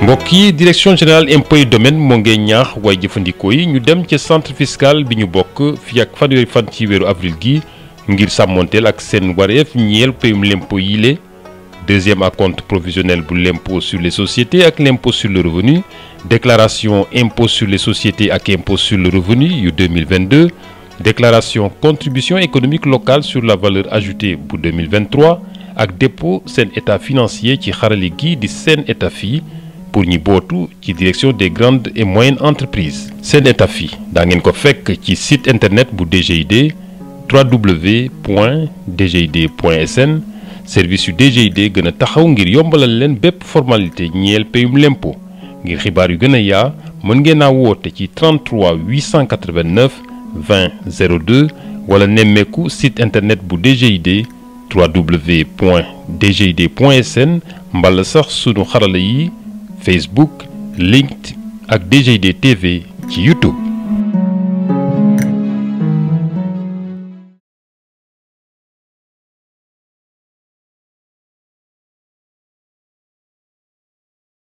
mbokk yi direction générale impôts et domaines moo ngi ñaax waaye jëfandikoo yi ñu dem ca centre fiscal bi ñu bokk fii ak fanweeri fan ci weeru avril gi ngir sàmmonteel ak seen wareef ñeel payum l'impôt yi le deuxième acompte provisionnel bu l'impôt sur les sociétés ak l'impôt sur le revenu déclaration impôt sur les sociétés ak impôt sur le revenu yu 2022 déclaration contribution économique locale sur la valeur ajoutée bu 2023 ak dépôt seen état financier ci xarali gi di seen état fii pour ñi bootu ci direction des grandes et moyennes entreprises seen état fii daa ngeen ko fekk ci site internet bu DGID www.dgid.sn service yu DGID gën a taxaw ngir yombalal leen bépp formalité ñeel payum l'impôt ngir xibaar yu gën a yaa mën ngeen a woote ci 33 889 20 02 wala nemmeeku site internet bu DGID www.dgid.sn mbala sax sunu xarala yi Facebook LinkedIn ak DGID TV ci YouTube.